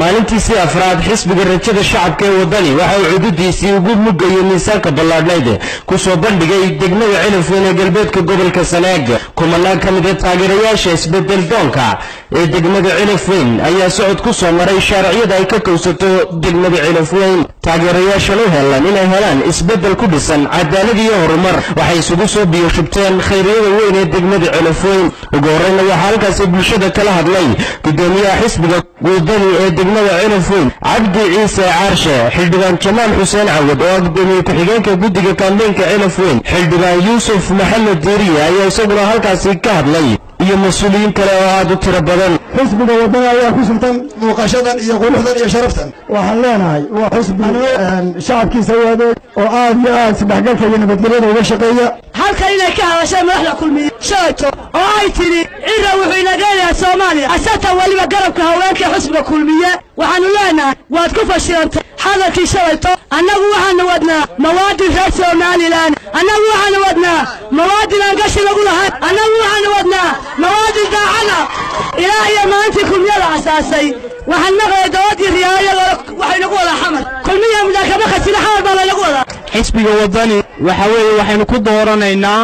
maalintiisii afraad xisbiga rajada shacabka ee waddani waxa uu cududiisii ugu mugayo miisaanka ballaadhnayd ku soo bandhigay degmada cilifweyn ee galbeedka gobolka sanaag kumanaan ka mid a taageerayaasha isbedel doonka ee degmada cilifweyn ayaa socod ku soo maray shaariciyada ay ka kowsato degmada cilifweyn taageerayaashan u helan inay helaan isbedel ku dhisan cadaalad iyo horumar waxay isugu soo biyoshubteen khayriyada weyn ee degmada cilifweyn ugu horreyna waxaa halkaasi bulshada kala hadlay gudoomiyaha xisbiga wadani ee degmada cilifweyn cabdi ciise caarshe xildhibaan jamaal xuseen cawad oo ah gudoomiye ku-xigeenka guddiga kaambeynka cilifweyn xildhibaan yuusuf maxamed diiriye ayaa isaguna halkaasi ka hadlay iyo mas-uuliyiin kale oo aad u tiro badan xisbiga wadana ayaa ku sugtan muuqashadan iyo quruxdan iyo sharaftan waxaan leenahay waa xisbi shacabkiisa u adeeg oo aad iyo aad isdhexgalka iyo nabadgelyada uga shaqeeya halkan inay ka hadashay madaxda kulmiye shalayto oo ay tidhi cira wuxuu inaga leeyahay soomaaliya asatan weliba garabka haweenka xisbiga kulmiye waxaanu leenahay waad ku fashilantay hadalkii shalayto annagu waxaanu wadnaa mawaadin reer somalilan annagu waxaanu wadnaa mawaadin aan gashi lagu lahayn annagu waxaanu wadnaa mawaadin daacada ilaa iyo maalintii kulmiyada asaasay waxaan maqlay dawadii riyaayada waxay nagu wadaa xamar kulmiya mudaakama khasina xamar baa laynagu wadaa xisbiga wadani waxa weeye waxaynu ku dooranaynaa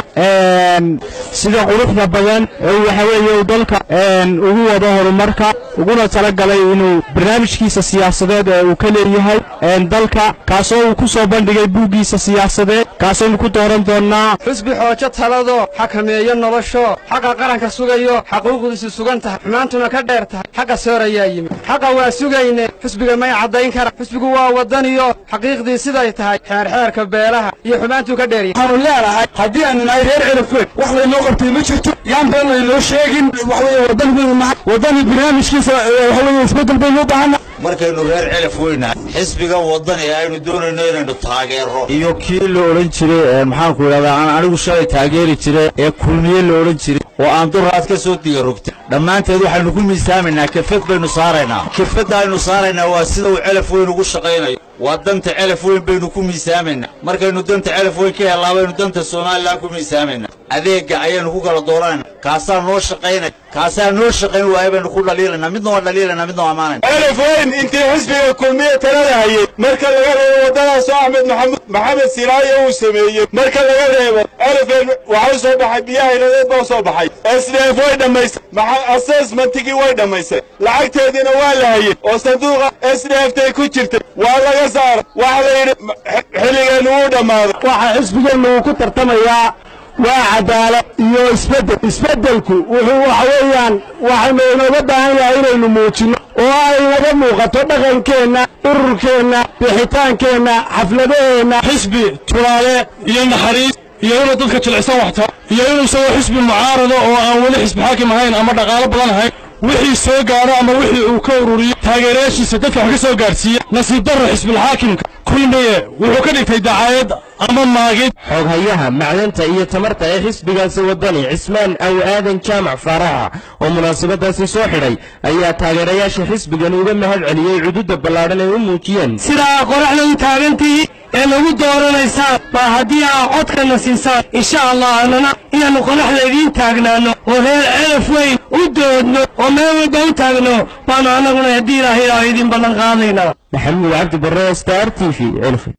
sida quruxda badan ee waxa weeye uu dalka ugu wado horumarka uguna talagalay inuu barnaamijkiisa siyaasadeed ee uu ka leeyahay dalka kaasoo uu ku soo bandhigay buuggiisa siyaasadeed kaasaynu ku dooran doonnaa xisbi xoojo talado xakameeyo nolosho xaqa qaranka sugayo xaquuqdiisu sugan tahay xumaantuna ka dheer tahay xaqa soor ayaa yimid xaqa waa sugayne xisbiga may caddayn kara xisbigu waa waddaniyo xaqiiqdii siday tahay xeerxeerka beelaha iyo xumaantuu ka dheeryahay waxaanu leenahay haddii aanu nahay reer cilifweyn wax laynoo qabtay ma jirto yaan been laynoo sheegin waxaweye waddani baynu nahay waddani barnaamijkiisa waxaweye isbeddel baynu u baahana markaynu reer cilif weynahay xisbigan waddani aynu doonayno inaynu taageero iyo kii la odhan jiray maxaanku idhahdaa aan anigu shalay taageeri jiray ee kulmiye la odhan jiray oo aan duraad ka soo digarogtay dhammaanteed waxaynu ku miisaamaynaa kafad baynu saaraynaa kafadda aynu saaraynaa waa sida uu celaf weyn ugu shaqaynayo waa danta celaf weyn baynu ku miisaamaynaa markaynu danta celaf weyn ka hellaa baynu danta somalilan ku miisaamaynaa adeegga ayaynu ku kala dooranayna kaasaa noo shaqaynaya kaasaa noo shaqayn waaya baynu ku dhaliilaynaa midna waa dhaliilaynaa midna waa amaanayna celaf weyn intii xisbiga kulmiye talada hayay marka laga reebo waddadaasoo axmed maxamud maxamed siraayo uu sameeyey marka laga reebo celafeen waxaa soo baxay biyaha iladeed baa soo baxay sdf way dhammaysay assessmentigii way dhammaysay lacagteediina waa la hayey oo sanduuqa sdftay ku jirtay waa laga saara waxa la yidhi xilligeennu wuu dhammaaday waxaa xisbigeennu uu ku tartamayaa waa cadaalad iyo isbeddel isbeddelku wuxuu waxa weeyaan waxaynu inooga baahan yahay inaynu muujinno oo ay naga muuqato dhaqankeenna ururkeenna bixitaankeenna xafladaheenna xisbi tulaale iyo naxariis iyo inuu dadka jilicsan waxta iyo inuu isagoo xisbi mucaarado oo aan weli xisbi xaakim ahayn ama dhaqaalo badan ahayn wixii soo gaadho ama wixii uu ka ururiyo taageerayaashiisa dadka wax ka soo gaadhsiiya nasiib darro xisbilxaakimka kulmiye wuxuu ka dhigtay dacaayad ama maagid xooghayaha macdanta iyo tamarta ee xisbigaasi waddani cismaan aw aadan jaamac faaraxa oo munaasabadaasi soo xidhay ayaa taageerayaasha xisbigan uga mahad celiyey cududda ballaadhan ay u muujiyeen sidaa qoraxda u taagantii ee nagu dooranaysaan baa haddii aa codkana siisaan insha allah annana inaannu qoraxda idiin taagnaanno oo reer celaf weyn u doodno oo meel walba u taagno baannu annaguna haddii ilaahay aa idin ballan qaadaynaa maxamuud cabdi barre star t v